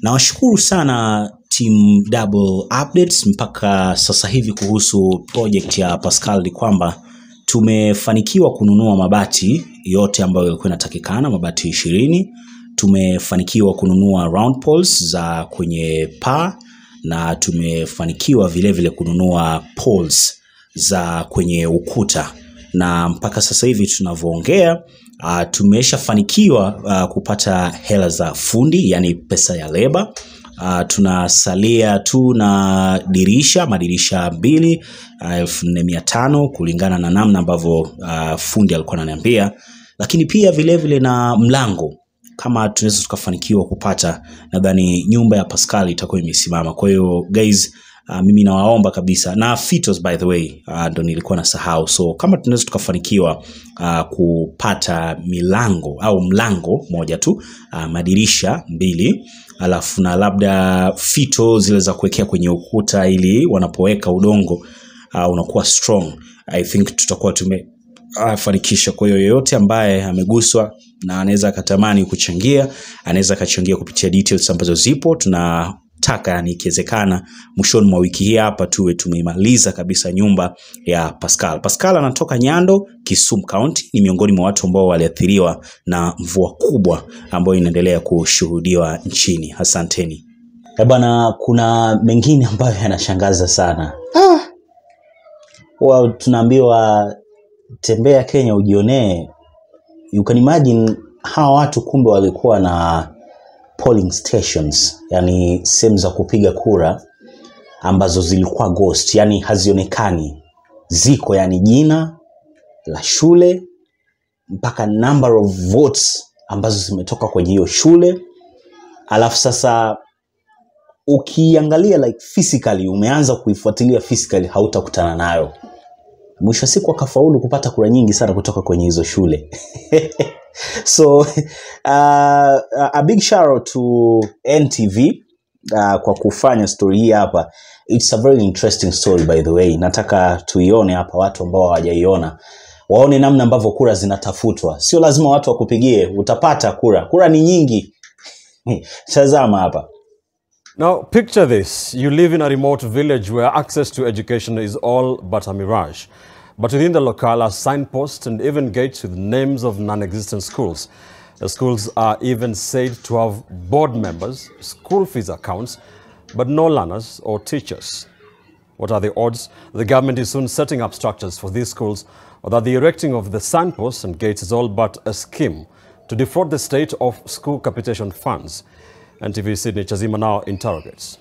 Nawashukuru sana team Double Updates mpaka sasa hivi kuhusu project ya Pascal ni kwamba tumefanikiwa kununua mabati yote ambayo yalikuwa inatakikana, mabati ishirini. Tumefanikiwa kununua round poles za kwenye paa na tumefanikiwa vile vile kununua poles za kwenye ukuta na mpaka sasa hivi tunavyoongea uh, tumeshafanikiwa uh, kupata hela za fundi yani pesa ya leba uh, tunasalia tu na dirisha madirisha mbili uh, elfu nne mia tano kulingana na namna ambavyo uh, fundi alikuwa ananiambia lakini pia vilevile vile na mlango kama tunaweza tukafanikiwa kupata nadhani nyumba ya pascal itakuwa imesimama kwa hiyo guys Uh, mimi nawaomba kabisa na fitos by the way uh, ndo nilikuwa nasahau so kama tunaweza tukafanikiwa uh, kupata milango au mlango moja tu uh, madirisha mbili alafu na labda fito zile za kuwekea kwenye ukuta ili wanapoweka udongo uh, unakuwa strong i think tutakuwa tume afanikisha. Kwa hiyo yoyote ambaye ameguswa na anaweza akatamani kuchangia, anaweza akachangia kupitia details ambazo zipo. Tunataka yani, ikiwezekana mwishoni mwa wiki hii hapa tuwe tumeimaliza kabisa nyumba ya Pascal. Pascal anatoka Nyando, Kisumu County, ni miongoni mwa watu ambao waliathiriwa na mvua kubwa ambayo inaendelea kushuhudiwa nchini. Asanteni. Eh bwana, kuna mengine ambayo yanashangaza sana. Ah. Well, tunaambiwa tembea Kenya ujionee. You can imagine hawa watu kumbe walikuwa na polling stations, yani sehemu za kupiga kura ambazo zilikuwa ghost, yani hazionekani, ziko yani jina la shule mpaka number of votes ambazo zimetoka kwenye hiyo shule, alafu sasa ukiangalia like physically, umeanza kuifuatilia physically, hautakutana nayo mwisho wa siku akafaulu kupata kura nyingi sana kutoka kwenye hizo shule so uh, a big shout out to ntv uh, kwa kufanya story hii hapa it's a very interesting story by the way nataka tuione hapa watu ambao hawajaiona waone namna ambavyo kura zinatafutwa sio lazima watu wakupigie utapata kura kura ni nyingi tazama hapa Now, picture this. You live in a remote village where access to education is all but a mirage. But within the locale are signposts and even gates with names of non-existent schools. The schools are even said to have board members, school fees accounts, but no learners or teachers. What are the odds? The government is soon setting up structures for these schools, or that the erecting of the signposts and gates is all but a scheme to defraud the state of school capitation funds. NTV Sydney Chazima now interrogates.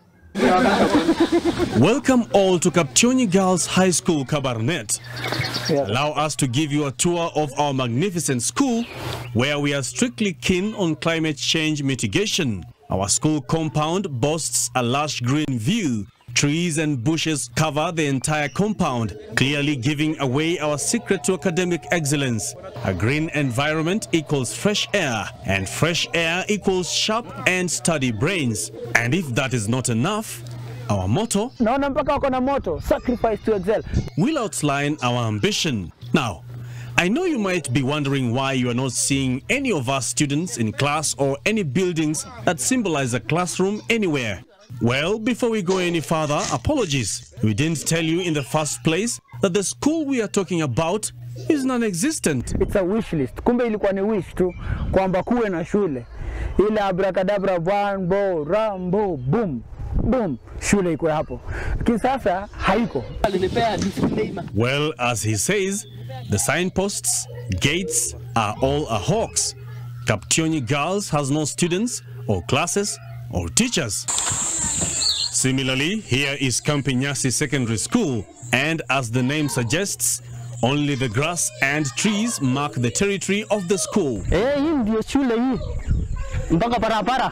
Welcome all to Kapchoni Girls High School, Kabarnet. Allow us to give you a tour of our magnificent school where we are strictly keen on climate change mitigation. Our school compound boasts a lush green view. Trees and bushes cover the entire compound, clearly giving away our secret to academic excellence. A green environment equals fresh air, and fresh air equals sharp and steady brains. And if that is not enough, our motto naona mpaka wako na moto sacrifice to excel will outline our ambition. Now, I know you might be wondering why you are not seeing any of our students in class or any buildings that symbolize a classroom anywhere. Well, before we go any further, apologies. We didn't tell you in the first place that the school we are talking about is non-existent. it's a wish list kumbe ilikuwa ni wish tu kwamba kuwe na shule ile abracadabra bambo rambo boom boom shule iko hapo lakini sasa haiko Well, as he says, the signposts, gates are all a hoax. Kaptioni Girls has no students or classes or teachers. Similarly, here is Kampinyasi Secondary School, and as the name suggests, only the grass and trees mark the territory of the school. eh hii ndio shule hii mpaka barabara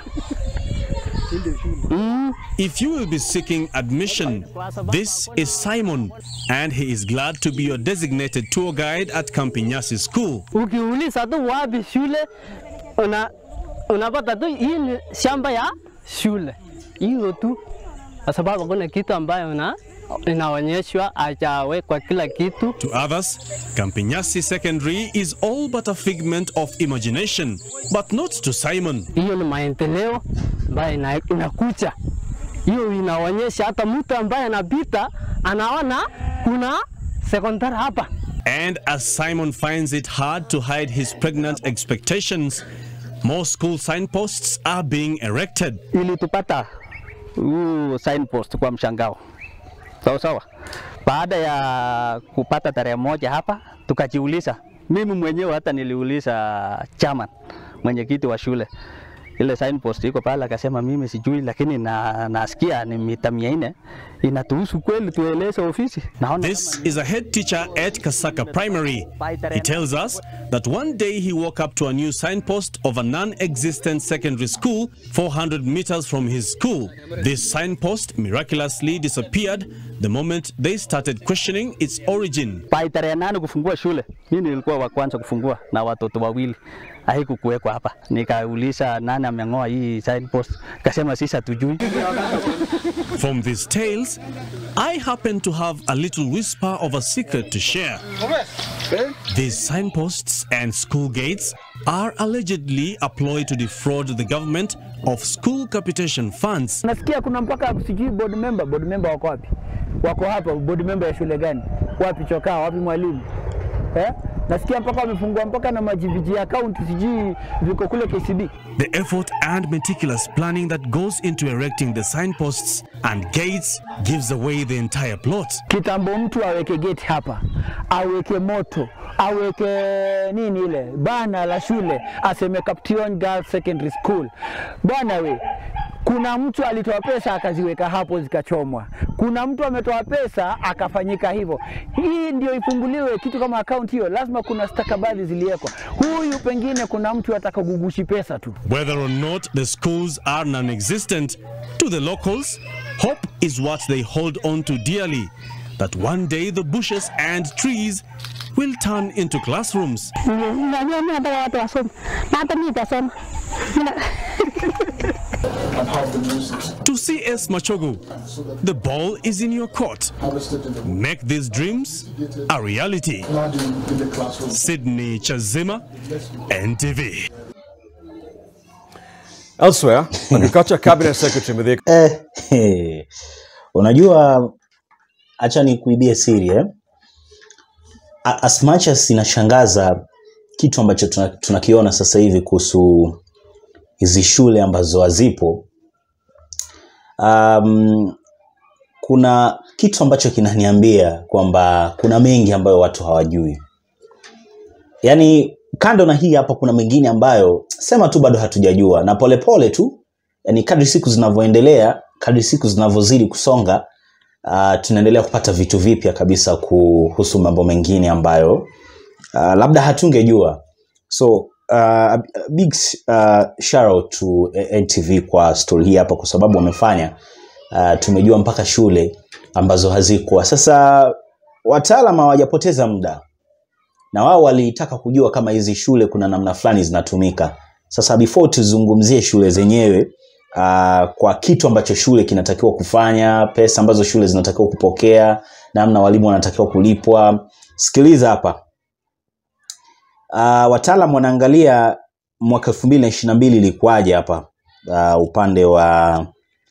If you will be seeking admission, this is Simon, and he is glad to be your designated tour guide at Kampinyasi School. ukiuliza tu wapi shule una unapata tu hii ni shamba ya shule hiyo tu kwa sababu hakuna kitu ambayo una inaonyeshwa hajawekwa kila kitu. To others, Kampinyasi Secondary is all but a figment of imagination, but not to Simon. Hiyo ni maendeleo ambayo ina, inakuja. Hiyo inaonyesha hata mtu ambaye anapita anaona kuna sekondari hapa. And as Simon finds it hard to hide his pregnant expectations, more school signposts are being erected. ilitupata huu signpost kwa mshangao sawa sawa. Baada ya kupata tarehe moja hapa, tukajiuliza, mimi mwenyewe hata niliuliza chairman, mwenyekiti wa shule ile signpost iko pale, akasema mimi sijui, lakini na, nasikia ni mita mia nne inatuhusu kweli, tueleze ofisi. Naona This is a head teacher at Kasaka Primary. He tells us that one day he woke up to a new signpost of a non existent secondary school 400 meters from his school. This signpost miraculously disappeared the moment they started questioning its origin. pai tarehe nane kufungua shule, mimi nilikuwa wa kwanza kufungua na watoto wawili, haikukuwekwa hapa. Nikauliza nani ameng'oa hii signpost, kasema sisi hatujui. From these tales, I happen to have a little whisper of a secret to share. These signposts and school gates are allegedly a ploy to defraud the government of school capitation funds. Nasikia kuna mpaka sijui board member, board member wako wapi? Wako hapa, board member ya shule gani? Wapi chokaa, wapi mwalimu? Eh? Nasikia mpaka wamefungua mpaka na majiviji account sijui viko kule KCB. The effort and meticulous planning that goes into erecting the signposts and gates gives away the entire plot. Kitambo mtu aweke gate hapa, aweke moto, aweke nini ile bana la shule, aseme Caption Girls Secondary School. Bwana we, kuna mtu alitoa pesa akaziweka hapo zikachomwa. Kuna mtu ametoa pesa akafanyika hivyo. Hii ndio ifunguliwe kitu kama account hiyo, lazima kuna stakabadhi ziliwekwa. Huyu pengine kuna mtu atakagugushi pesa tu. Whether or not the schools are non existent, to the locals, hope is what they hold on to dearly. That one day the bushes and trees will turn into classrooms. Najua mimi nataka watu wasome na hata mimi nitasoma. Mina- To CS Machogu, the ball is in your court. Make these dreams a reality. Sydney Chazima, NTV. Elsewhere, Agriculture Cabinet Secretary Mithika Eh, eh, unajua acha nikuibie siri eh? A- As much as inashangaza kitu ambacho tuna- tunakiona sasa hivi kuhusu hizi shule ambazo hazipo um, kuna kitu ambacho kinaniambia kwamba kuna mengi ambayo watu hawajui yaani kando na hii hapa kuna mengine ambayo sema tu bado hatujajua na polepole pole tu yani kadri siku zinavyoendelea kadri siku zinavyozidi kusonga uh, tunaendelea kupata vitu vipya kabisa kuhusu mambo mengine ambayo uh, labda hatungejua so uh, a big uh, shout out to ntv kwa story hii hapa kwa sababu wamefanya uh, tumejua mpaka shule ambazo hazikuwa sasa wataalam hawajapoteza muda na wao walitaka kujua kama hizi shule kuna namna fulani zinatumika sasa before tuzungumzie shule zenyewe uh, kwa kitu ambacho shule kinatakiwa kufanya pesa ambazo shule zinatakiwa kupokea namna walimu wanatakiwa kulipwa sikiliza hapa uh, wataalam wanaangalia mwaka elfu mbili na ishiri na mbili ilikuwaje hapa uh, upande wa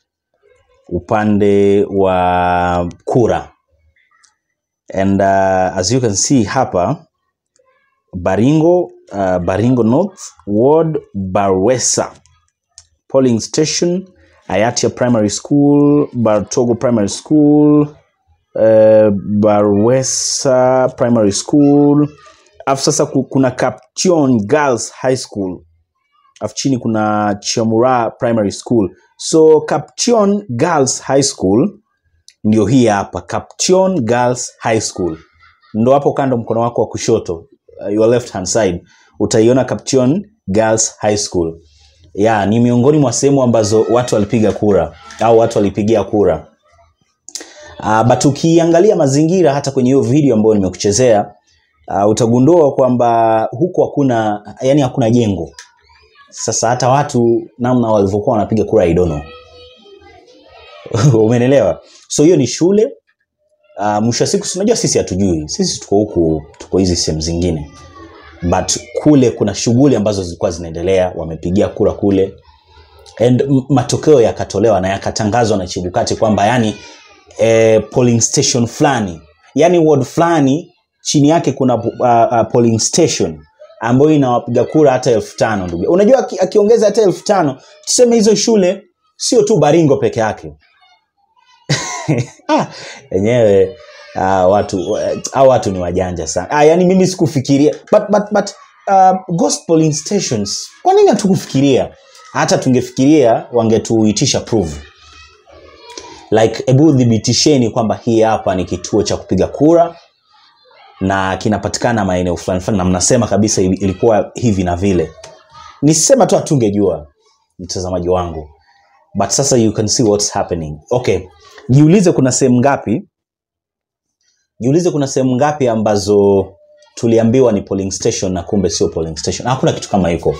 upande wa kura and uh, as you can see hapa baringo uh, baringo north ward barwesa polling station ayatia primary school bartogo primary school uh, barwesa primary school alafu sasa ku- kuna caption girls high school alafu chini kuna chamura primary school so caption girls high school ndio hii hapa caption girls high school ndo hapo kando mkono wako wa kushoto uh, your left hand side utaiona caption girls high school ya ni miongoni mwa sehemu ambazo watu walipiga kura au watu walipigia kura uh, but ukiangalia mazingira hata kwenye hiyo video ambayo nimekuchezea uh, utagundua kwamba huku hakuna yani hakuna jengo sasa hata watu namna walivyokuwa wanapiga kura I don't know umenelewa so hiyo ni shule uh, mwisho wa siku si unajua sisi hatujui sisi tuko huku tuko hizi sehemu zingine but kule kuna shughuli ambazo zilikuwa zinaendelea wamepigia kura kule and m- matokeo yakatolewa na yakatangazwa na chibukati kwamba yani eh, polling station fulani yani ward fulani chini yake kuna uh, uh, polling station ambayo inawapiga kura hata elfu tano ndugu unajua aki- akiongeza hata elfu tano tuseme hizo shule sio tu baringo peke yake Ah, enyewe uh, watu au watu ni wajanja sana ah, yani mimi sikufikiria but, but, but uh, ghost polling stations kwa nini hatukufikiria hata tungefikiria wangetuitisha proof like hebu dhibitisheni kwamba hii hapa ni kituo cha kupiga kura na kinapatikana maeneo fulani fulani na mnasema kabisa ili- ilikuwa hivi na vile nisema tu hatungejua mtazamaji wangu but sasa you can see what's happening okay jiulize kuna sehemu ngapi jiulize kuna sehemu ngapi ambazo tuliambiwa ni polling station na kumbe sio polling station hakuna kitu kama hiko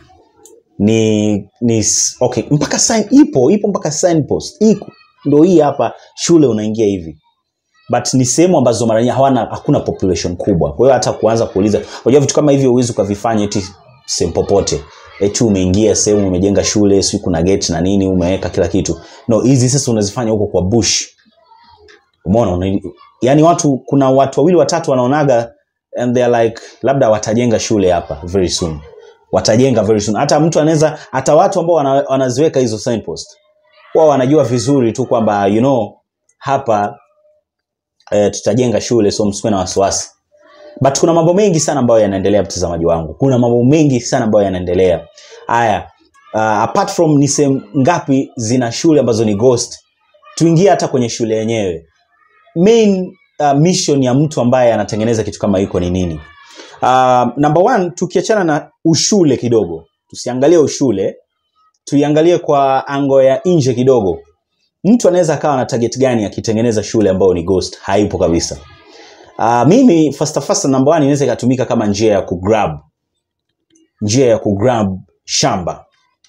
ni ni s- okay mpaka sign ipo ipo mpaka signpost iko ndo hii hapa shule unaingia hivi but ni sehemu ambazo mara nyingi hawana hakuna population kubwa kwa hiyo hata kuanza kuuliza unajua vitu kama hivyo huwezi ukavifanya eti sehemu popote eti umeingia sehemu umejenga shule si kuna gate na nini umeweka kila kitu no hizi sasa unazifanya huko kwa bush umeona una- yani watu kuna watu wawili watatu wanaonaga and they are like labda watajenga shule hapa very soon watajenga very soon hata mtu anaweza hata watu ambao wana, wanaziweka hizo signpost wao wanajua vizuri tu kwamba you know hapa eh, tutajenga shule so msikuwe na wasiwasi but kuna mambo mengi sana ambayo yanaendelea mtazamaji wangu kuna mambo mengi sana ambayo yanaendelea haya uh, apart from ni sehemu ngapi zina shule ambazo ni ghost tuingie hata kwenye shule yenyewe main uh, mission ya mtu ambaye anatengeneza kitu kama hiko ni nini uh, number one tukiachana na ushule kidogo tusiangalie ushule tuiangalie kwa ango ya nje kidogo mtu anaweza akawa na target gani akitengeneza shule ambayo ni ghost haipo kabisa uh, mimi fasta fasta number one inaweza ikatumika kama njia ya kugrab njia ya kugrab shamba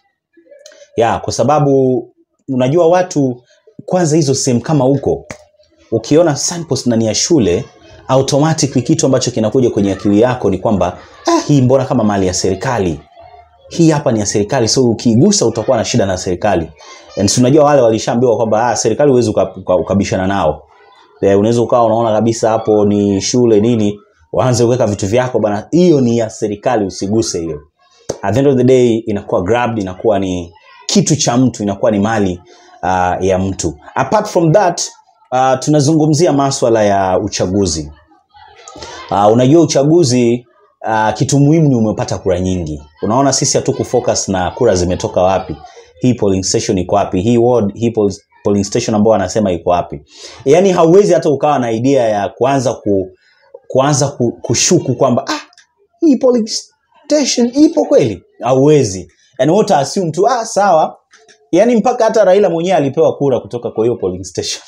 ya kwa sababu unajua watu kwanza hizo sehemu kama huko ukiona signpost ndani ya shule automatically kitu ambacho kinakuja kwenye akili yako ni kwamba ah, hii mbona kama mali ya serikali hii hapa ni ya serikali so ukiigusa utakuwa na shida na serikali And si unajua wale walishaambiwa kwamba ah, serikali huwezi uka- uka- ukabishana nao Eh, unaweza ukawa unaona kabisa hapo ni shule nini waanze kuweka vitu vyako bana hiyo ni ya serikali usiguse hiyo at the end of the day inakuwa grabbed inakuwa ni kitu cha mtu inakuwa ni mali uh, ya mtu apart from that uh, tunazungumzia maswala ya uchaguzi uh, unajua uchaguzi uh, kitu muhimu ni umepata kura nyingi unaona sisi hatuku focus na kura zimetoka wapi hii polling station iko wapi hii ward hii poll- polling station ambao wanasema iko wapi yaani hauwezi hata ukawa na idea ya kuanza ku, kuanza ku, kushuku kwamba ah, hii polling station ipo kweli hauwezi yani wote assume tu ah, sawa yaani mpaka hata raila mwenyewe alipewa kura kutoka kwa hiyo polling station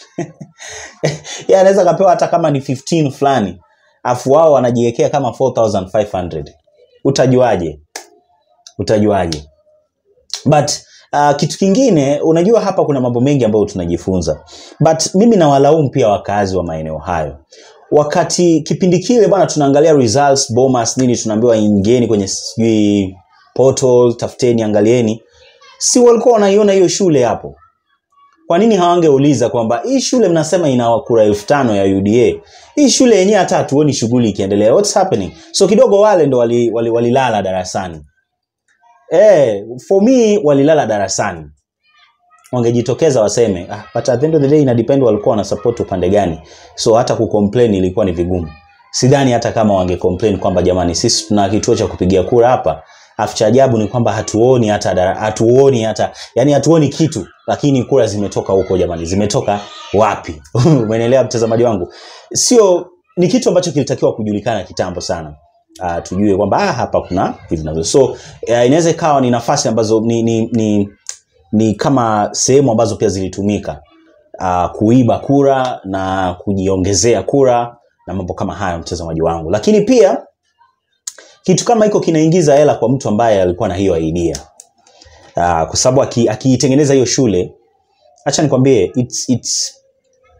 Yeye anaweza akapewa hata kama ni 15 fulani afu wao wanajiwekea kama 4500 utajuaje utajuaje but uh, kitu kingine unajua hapa kuna mambo mengi ambayo tunajifunza but mimi nawalaumu pia wakazi wa maeneo hayo wakati kipindi kile bwana tunaangalia results bomas nini tunaambiwa ingieni kwenye sijui portal tafuteni angalieni si walikuwa wanaiona hiyo shule hapo kwa nini hawangeuliza kwamba hii shule mnasema ina kura elfu tano ya uda hii shule yenyewe hata hatuoni shughuli ikiendelea what's happening so kidogo wale ndo walilala wali, wali walilala darasani eh, for me walilala darasani wangejitokeza waseme ah, but at the end of the day ina depend walikuwa wana support upande gani so hata kucomplain ilikuwa ni vigumu sidhani hata kama wangecomplain kwamba jamani sisi tuna kituo cha kupigia kura hapa afu cha ajabu ni kwamba hatuoni hata dara- hatuoni hata yani hatuoni kitu lakini kura zimetoka huko jamani zimetoka wapi umeelewa mtazamaji wangu sio ni kitu ambacho kilitakiwa kujulikana kitambo sana uh, tujue kwamba ah, hapa kuna hivi na vile. so uh, inaweza ikawa ni nafasi ambazo ni, ni, ni, ni kama sehemu ambazo pia zilitumika uh, kuiba kura na kujiongezea kura na mambo kama hayo mtazamaji wangu lakini pia kitu kama hiko kinaingiza hela kwa mtu ambaye alikuwa na hiyo idea uh, kwa sababu aki- akiitengeneza hiyo shule hacha nikwambie it's, it's,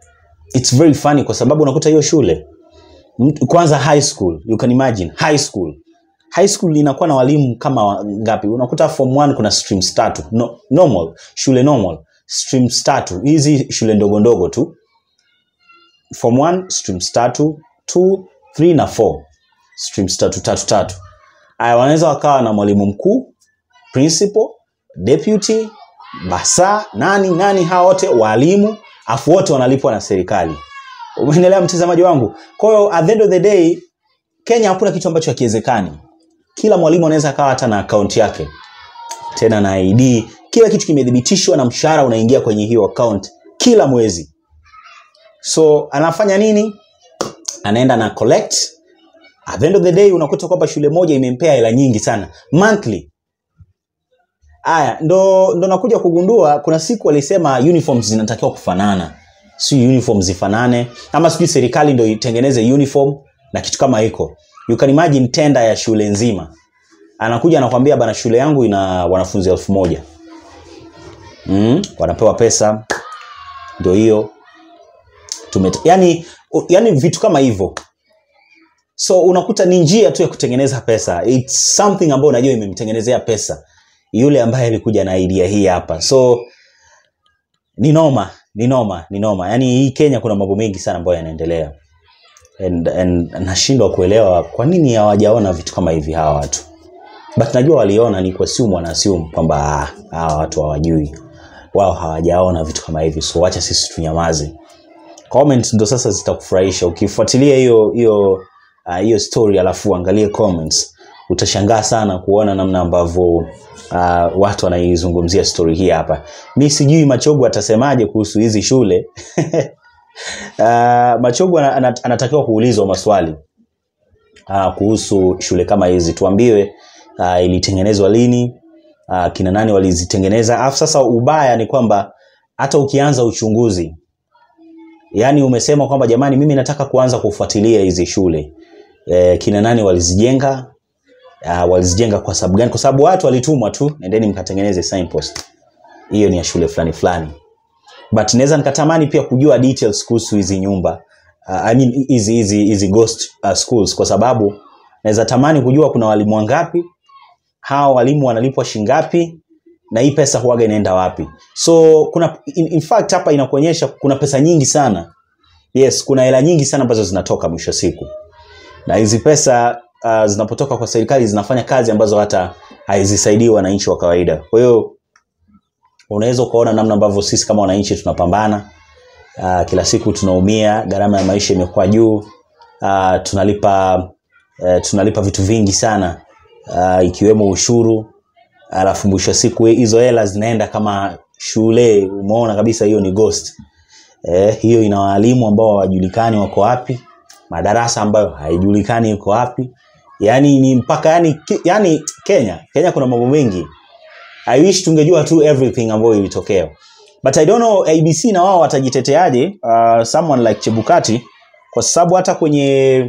it's very funny kwa sababu unakuta hiyo shule mtu- kwanza high school you can imagine high school high school inakuwa na walimu kama wa- ngapi unakuta form 1 kuna streams tatu no, normal shule normal streams tatu hizi shule ndogo ndogo tu form 1 streams tatu 2 3 na 4 streams tatu tatu tatu aya wanaweza wakawa na mwalimu mkuu principal deputy basa nani nani hawa wote walimu afu wote wanalipwa na serikali umeendelea mtazamaji wangu kwa hiyo at the end of the day kenya hakuna kitu ambacho hakiwezekani kila mwalimu anaweza akawa hata na akaunti yake tena na id kila kitu kimethibitishwa na mshahara unaingia kwenye hiyo account kila mwezi so anafanya nini anaenda na collect at the end of the day unakuta kwamba shule moja imempea hela nyingi sana monthly aya ndo, ndo nakuja kugundua kuna siku walisema uniforms zinatakiwa kufanana si uniform zifanane ama sijui serikali ndo itengeneze uniform na kitu kama hiko you can imagine tenda ya shule nzima anakuja anakwambia bana shule yangu ina wanafunzi elfu moja mm, wanapewa pesa ndio hiyo Tumet- yani, yani vitu kama hivyo so unakuta ni njia tu ya kutengeneza pesa It's something ambayo unajua imemtengenezea pesa yule ambaye alikuja na idea hii hapa so ni noma ni noma ni noma yaani hii kenya kuna mambo mengi sana ambayo yanaendelea and, and nashindwa kuelewa kwa nini hawajaona vitu kama hivi hawa watu but najua waliona ni kuasiumu wanaasiumu kwamba ah, hawa watu hawajui wao hawajaona vitu kama hivi so wacha sisi tunyamaze comments ndo sasa zitakufurahisha ukifuatilia hiyo hiyo ah, hiyo story alafu angalie comments utashangaa sana kuona namna ambavyo uh, watu wanaizungumzia story hii hapa mi sijui machogo atasemaje kuhusu hizi shule uh, machogo ana- ana- anatakiwa kuulizwa maswali uh, kuhusu shule kama hizi tuambiwe uh, ilitengenezwa lini uh, kina nani walizitengeneza alafu sasa ubaya ni kwamba hata ukianza uchunguzi yaani umesema kwamba jamani mimi nataka kuanza kufuatilia hizi shule e, kina nani walizijenga uh, walizijenga kwa sababu gani kwa sababu watu walitumwa tu nendeni mkatengeneze signpost hiyo ni ya shule fulani fulani but naweza nikatamani pia kujua details kuhusu hizi nyumba uh, I mean hizi hizi hizi ghost uh, schools kwa sababu naweza tamani kujua kuna walimu wangapi hawa walimu wanalipwa shingapi na hii pesa huaga inaenda wapi so kuna in, in fact hapa inakuonyesha kuna pesa nyingi sana yes kuna hela nyingi sana ambazo zinatoka mwisho wa siku na hizi pesa uh, zinapotoka kwa serikali zinafanya kazi ambazo hata hazisaidii wananchi wa kawaida kwa hiyo unaweza ukaona namna ambavyo sisi kama wananchi tunapambana uh, kila siku tunaumia gharama ya maisha imekuwa juu uh, tunalipa uh, tunalipa vitu vingi sana uh, ikiwemo ushuru alafu mwisho wa siku hizo hela zinaenda kama shule umeona kabisa hiyo ni ghost eh, hiyo ina waalimu ambao hawajulikani wako wapi madarasa ambayo haijulikani iko wapi yani ni mpaka yani, ki- yani kenya kenya kuna mambo mengi i wish tungejua tu everything ambayo ilitokea but i don't know abc na wao watajiteteaje uh, someone like chebukati kwa sababu hata kwenye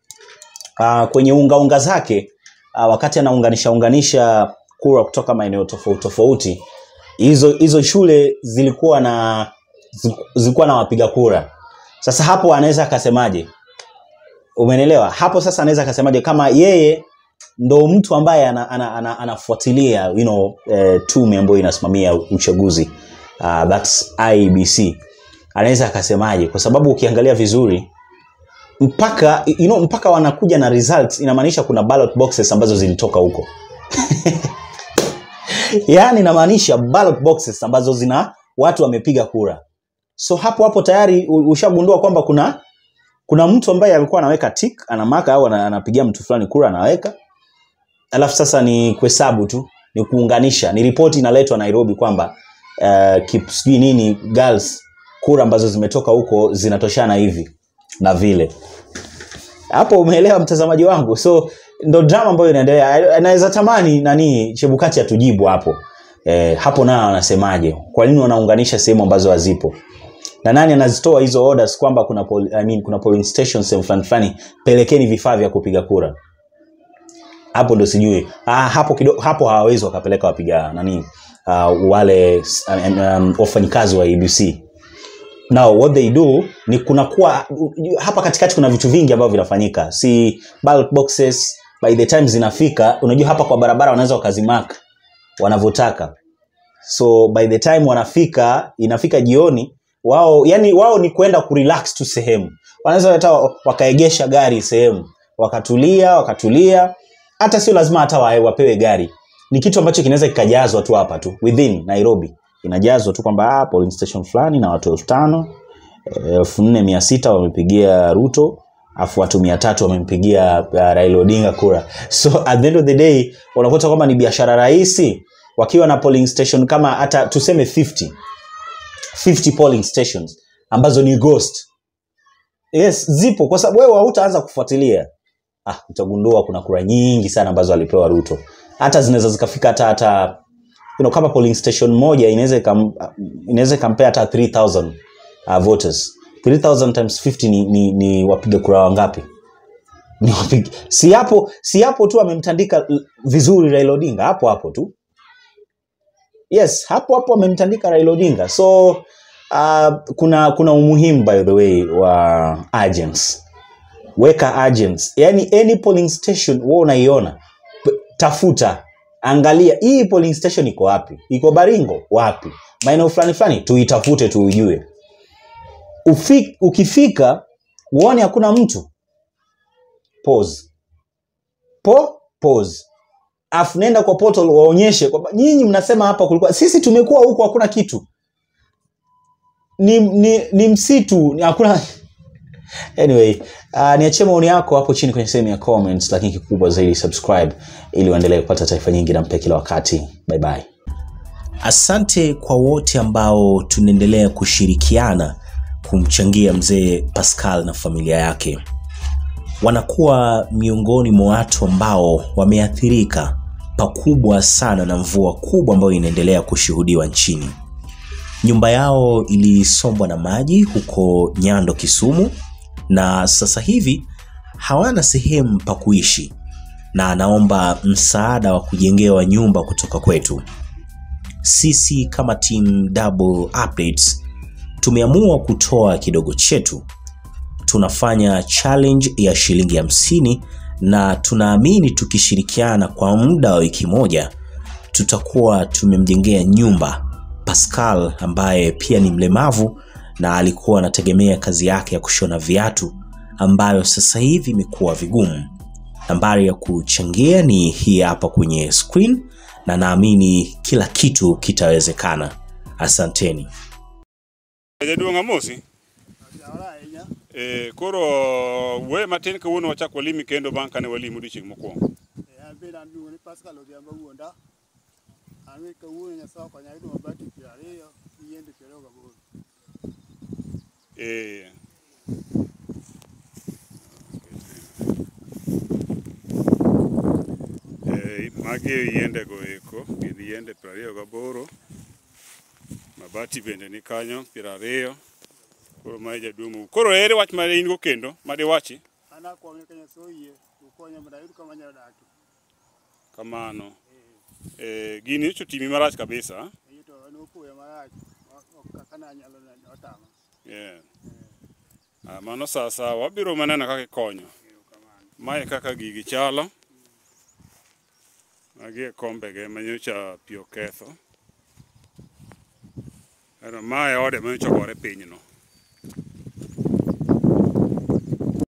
uh, kwenye ungaunga zake uh, wakati anaunganisha unganisha kura kutoka maeneo tofauti tofauti hizo hizo shule zilikuwa na zilikuwa na wapiga kura sasa hapo anaweza akasemaje umenelewa hapo sasa anaweza akasemaje kama yeye ndo mtu ambaye anafuatilia ana, ana, ana anafuatilia, you know, eh, tume ambayo inasimamia uchaguzi uh, thats IEBC anaweza akasemaje kwa sababu ukiangalia vizuri mpaka you know, mpaka wanakuja na results inamaanisha kuna ballot boxes ambazo zilitoka huko yaani inamaanisha ballot boxes ambazo zina watu wamepiga kura so hapo hapo tayari u- ushagundua kwamba kuna kuna mtu ambaye alikuwa anaweka tik anamaka au ana- anapigia mtu fulani kura anaweka alafu sasa ni kuhesabu tu ni kuunganisha ni ripoti inaletwa nairobi kwamba uh, kip- sijui nini girls kura ambazo zimetoka huko zinatoshana hivi na vile hapo umeelewa mtazamaji wangu so ndo drama ambayo inaendelea anaweza tamani nani chebukati atujibu hapo e, hapo nao anasemaje kwa nini wanaunganisha sehemu ambazo hazipo na nani anazitoa hizo orders kwamba kuna pol, I mean, kuna polling station sehemu fulani fulani pelekeni vifaa vya kupiga kura hapo ndo sijui ah, hapo kido, hapo hawawezi wakapeleka wapiga nani uh, wale um, um, wafanyikazi wa abc now what they do ni kunakuwa hapa katikati kuna vitu vingi ambavyo vinafanyika si ballot boxes by the time zinafika unajua hapa kwa barabara wanaweza wakazimark wanavyotaka so by the time wanafika inafika jioni wao yani wao ni kwenda kurelax tu sehemu wanaweza hata wakaegesha gari sehemu wakatulia wakatulia hata sio lazima hata wa- wapewe gari ni kitu ambacho kinaweza kikajazwa tu hapa tu within nairobi inajazwa tu kwamba ah, polling station fulani na watu elfu tano elfu nne mia sita wamepigia ruto afu watu mia tatu wamempigia uh, raila odinga kura so at the end of the day unakuta kwamba ni biashara rahisi wakiwa na polling station kama hata tuseme 50 50 polling stations ambazo ni ghost yes zipo kwa sababu wewe hautaanza kufuatilia ah, utagundua kuna kura nyingi sana ambazo alipewa ruto hata zinaweza zikafika hata hata you know, kama polling station moja inaweza ikam- inaweza ikampea hata 3000 uh, voters 3000 times 50 ni, ni, ni wapiga kura wangapi ni wapiga si hapo si hapo tu amemtandika l- vizuri raila odinga hapo hapo tu yes hapo hapo amemtandika raila odinga so uh, kuna kuna umuhimu by the way wa agents weka agents yani any polling station wewe unaiona p- tafuta angalia hii polling station iko wapi iko baringo wapi maeneo fulani fulani tuitafute tuujue Ufi, ukifika uone hakuna mtu pause po pause afu nenda kwa portal waonyeshe kwamba nyinyi mnasema hapa kulikuwa sisi tumekuwa huku hakuna kitu ni, ni, ni msitu ni hakuna anyway uh, niachie maoni yako hapo chini kwenye sehemu ya comments lakini kikubwa zaidi subscribe ili uendelee kupata taarifa nyingi na mpya kila wakati bye bye asante kwa wote ambao tunaendelea kushirikiana kumchangia mzee pascal na familia yake wanakuwa miongoni mwa watu ambao wameathirika pakubwa sana na mvua kubwa ambayo inaendelea kushuhudiwa nchini nyumba yao ilisombwa na maji huko nyando kisumu na sasa hivi hawana sehemu pa kuishi na anaomba msaada wa kujengewa nyumba kutoka kwetu sisi kama team double updates tumeamua kutoa kidogo chetu tunafanya challenge ya shilingi hamsini na tunaamini tukishirikiana kwa muda wa wiki moja tutakuwa tumemjengea nyumba pascal ambaye pia ni mlemavu na alikuwa anategemea kazi yake ya kushona viatu ambayo sasa hivi imekuwa vigumu nambari ya kuchangia ni hii hapa kwenye screen na naamini kila kitu kitawezekana asanteni jaduong' amosi eh, koro we matin kawuono wachak walimi kendo bang' kane walimo odiochieng' mokwongo an bende an luongo ni Pascal Odhiambo wuonda. An be kawuono Nyasaye okonya ayudo mabati piero ariyo gi yiende piero ariyo gaboro. eh, eh, magi e yiendego eko gin yiende piero ariyo gaboro mabati bende ni kanyo piero ariyo koro mae jaduong' koro ere wach ma in go kendo madiwachi An akwonge ka Nyasaye oyie ukonya mondo ayud kama anyalo dakie. kamano eh, gini nyocha otimi marach kabisa Eyi to en opoya marach ok- ok kaka ne anyalo neno otama. Yeah. Ah, mano sasa wabiro maneno kaka ikonyo. Mae kaka gigi chalo. Magi e kombege manyocha pi oketho. Ero mae ode manyocha ogore pinyno.